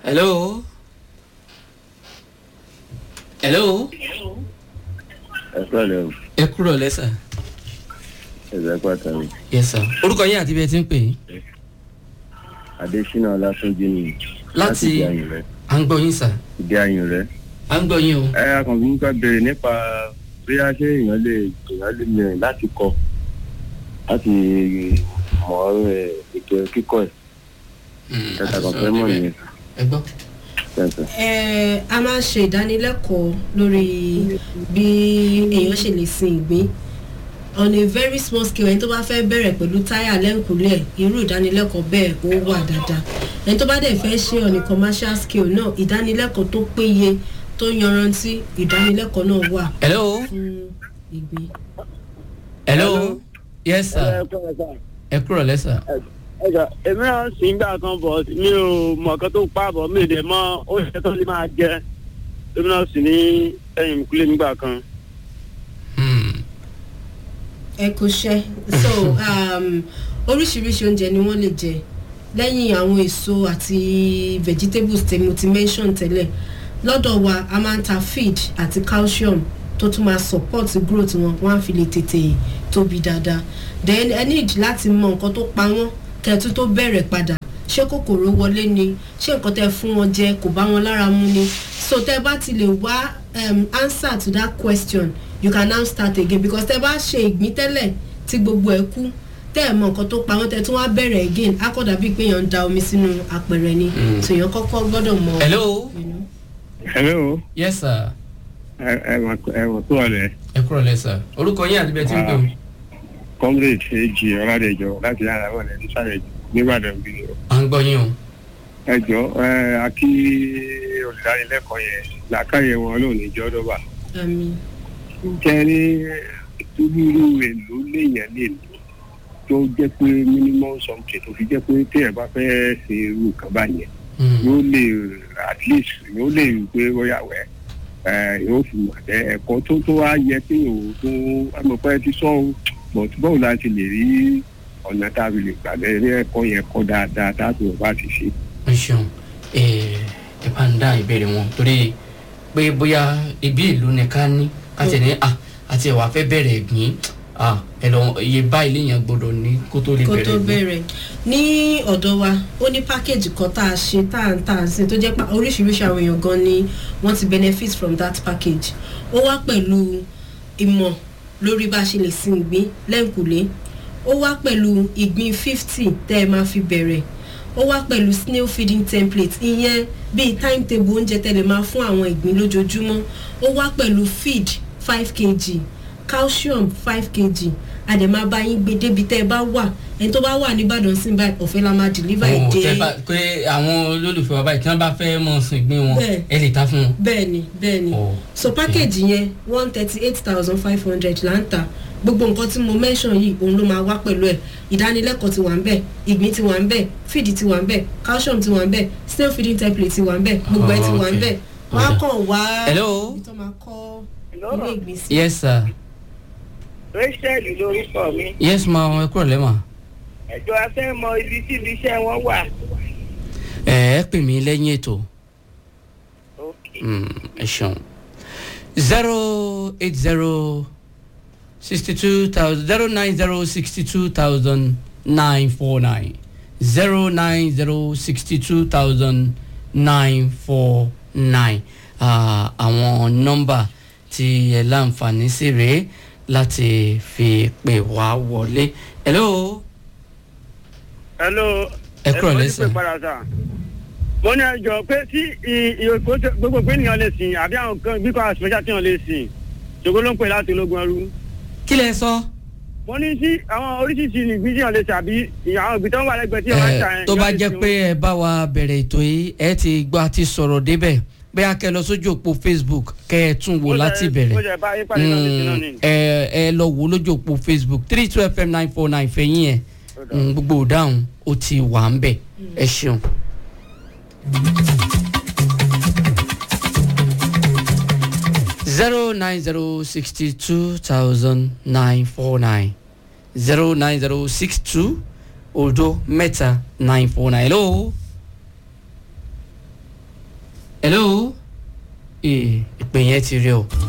hello hello ẹ pẹ̀lẹ́ o ẹ kúrò lẹ́sà ẹ̀sẹ̀ pàtàkì yes sir orúkọ yín àti bí ẹ ti ń pè é adésínà ọlátúnjì ni Láti- ìdí ayùn rẹ à ń gbọ́ yín sà ìdí ayùn rẹ. à ń gbọ́ yín o ẹ akànfin ń ká béèrè nípa bí a ṣe èèyàn lè èèyàn lè mìíràn láti kọ láti mọ ẹ ètò kíkọ ẹ Hmm, ẹ̀ka àti kan sọ̀rọ̀ fẹ́ mọ̀ níbẹ̀. nìyẹn ẹ gbọ́ tẹ̀sán. Eh, a máa ń ṣe ìdánilẹ́kọ̀ọ́ lórí bí èèyàn ṣe lè sin ìgbín on a very small scale ẹni tó bá fẹ́ bẹ̀rẹ̀ pẹ̀lú táyà lẹ́ǹkúlẹ̀ irú ìdánilẹ́kọ̀ọ́ bẹ́ẹ̀ ó wà dáadáa ẹni tó bá dẹ̀ fẹ́ ṣe on a commercial scale náà ìdánilẹ́kọ̀ọ́ tó péye tó yanrantí ìdánilẹ́kọ̀ọ́ náà wà hello fún ìgbín. hello yes sir ẹ kúrò lẹ́sà ẹjọ èmi náà sì ń gbà kan bọ̀ mi ò mọ̀ kan tó pa bọ̀ mi ò dẹ̀ mọ oúnjẹ tó lè máa jẹ èmi náà sì ní ẹ̀yìn ìkúlẹ̀ nígbà kan. Hmm, ẹ kò ṣe so um, oríṣiríṣi oúnjẹ ni wọ́n lè jẹ lẹ́yìn àwọn èso àti vegetables tí mo ti mention tẹ́lẹ̀ lọ́dọ̀ wa a máa ń ta feed àti calcium tó tún máa support growth wọn wọ́n á fi lè tètè tóbi dáadáa then ẹ need láti mọ nǹkan tó pa wọ́n kẹ́ẹ̀tú tó bẹ̀rẹ̀ padà ṣé kòkòrò wọlé ni ṣé nǹkan tẹ́ fún wọn jẹ kò bá wọn lára mu ni so tẹ́ bá ti lè wá um, answer to that question you can now start again because tẹ́ bá ṣe ìgbín tẹ́lẹ̀ tí gbogbo ẹ̀ kú tẹ́ ẹ̀ mọ nǹkan tó pa wọ́n tẹ́ tún wá bẹ̀rẹ̀ again á kọ́ dàbí pé èèyàn ń da omi sínú apẹ̀rẹ̀ ni Mm. so èèyàn kọ́kọ́ gbọ́dọ̀ mọ. hello you know. hello yes sir ẹ ẹ wọ tó ọ̀rẹ́ ẹ kúrò lẹ́sà orúkọ yín àti bí ẹ ti ń pè o comrade èjì ọ̀làdẹ̀jọ láti yàrá wọn lẹ́ni sáré nígbàdàn bí o. à ń gbọ́ yín o ẹ jọ ẹ akí olùdarílẹ́kọ̀ọ́ yẹn làákàyè wọn lóun ní jọ́dọ̀bà. àmì kẹrí irú èlò léèyàn lè lò tó jẹ́ pé minimum something tó fi jẹ́ pé téèyàn bá fẹ́ ṣe irú nǹkan báyẹn Hmm, yóò lè at least yóò lè rí i pé bóyá wẹ̀ ẹ yóò fi mọ̀ ẹ ẹ̀kọ́ tó tó wá yẹ pé òun tó amọ̀pẹ́ ti sọ ọ́ but báwo la ti lè rí ọ̀nà tá a fi lè gbàgbé ní ẹ̀kọ́ yẹn kọ́ dáadáa tá a fi wọ́n bá ti ṣe. ẹ ṣeun ẹ ẹ bá ń dá ìbéèrè wọn torí pé bóyá ibi ìlú ni ká ní ká tẹ̀ ní à àti ẹ̀wà fẹ́ bẹ̀rẹ̀ ìgbín à ẹ lọ iye báyìí léèyàn gbọdọ̀ ní kó tó lè kó bẹ̀rẹ̀ tó ìgbín. bẹ̀rẹ̀ ní ọ̀dọ̀ wa ó ní package kan tá a ṣe tá à ń tà sí tó jẹ́ pé oríṣiríṣi àwọn èèyàn gan ni wọ́n ti benefit from that package ó wá pẹ̀lú ìmọ̀ lórí bá a ṣe lè sin ìgbín lẹ́ǹkùlé ó wá pẹ̀lú ìgbín fifty tẹ́ ẹ máa fi bẹ̀rẹ̀ ó wá pẹ̀lú snail feeding template ìyẹn bíi timetable oúnjẹ tẹ́ lè máa fún àwọn ìgbín lójoojúmọ́ ó wá pẹ̀lú feed five kg calcium five kg àdèmá bá yín gbé débi tẹ́ ẹ bá wà ẹni tó bá wà nìbàdàn sí báyìí ọ̀fẹ́ la máa deliver ẹ̀ Ó, dé tẹ́ bá- pé àwọn olólùfẹ́ wa báyìí tí wọ́n bá fẹ́ mọ̀ sùn ìgbín wọn Bẹ́ẹ̀. ẹ lè ta fún wọn. bẹ́ẹ̀ ni bẹ́ẹ̀ ni Ó, so package yẹn one thirty eight thousand five hundred là ń tà gbogbo nǹkan tí mo mention yìí òun ló máa wá pẹ̀lú ẹ̀ ìdánilẹ́kọ̀ọ́ ti wà ń bẹ̀ ìgbín ti wà ń bẹ̀ feed ti wà ń bẹ̀ calcium ti wà ń bẹ̀ snail feeding template ti wà ń bẹ̀ gbogbo ẹ̀ ti wà ń bẹ̀ Oh, wọ́n á okay. kàn wá Hello? ibi tó máa kọ́ ilé ìgbín sí. yes sir rachel lórúkọ mi yes ma ẹ kúrò lẹ́mà. ẹjọ afẹ́ mọ ibi tí ibi iṣẹ́ wọn wà. ẹ ẹ pè mí lẹ́yìn ètò Mm, ẹ ṣeun zero eight zero sixty two thousand zero nine zero sixty two thousand nine four nine zero nine zero sixty two thousand nine four nine àwọn nọ́mbà tí ẹ láǹfààní sí rèé láti fi pè wá wọlé hello hello. Ẹ kúrò lẹ́sẹ̀. ẹ pè padà sà. mo ní ẹjọ pé tí ì- ì- kó tẹ- gbogbo pé ènìyàn lè sìn àbí àwọn kan bí kò àwọn special tí wọn lè sìn ṣògo ló ń pè láti ológun ẹrú. kí lẹ sọ. mo ní sí àwọn oríṣiríṣi ìgbín tí wọn lè sìn àbí àwọn ìgbín tó ń wà lẹ́gbẹ̀ẹ́ tí wọn máa ń tà ẹ yẹn. tó bá ìyá lè jẹ́ sìn pé ẹ bá wa bẹ̀rẹ̀ ètò yìí ẹ ti gbọ́ àti sọ̀rọ̀ débẹ̀ bẹ́ẹ̀ kẹ́ ẹ lọ sójú òpó facebook kẹ́ ẹ tún wò Mo láti jẹ- bẹ̀rẹ̀ mo jẹ bá yín pàdé náà ní sinú ni. Mm, ẹ ẹ lọ wò lójú òpó facebook three two fm nine four nine fẹ̀yìn ẹ̀ Mm, gbogbo ìdáhùn ó ti wà ń bẹ̀ ẹ ṣeun. zero nine zero sixty two thousand nine four nine zero nine zero six two odo mẹ́ta nine four nine hello hello ee ìpè yẹn ti rí o.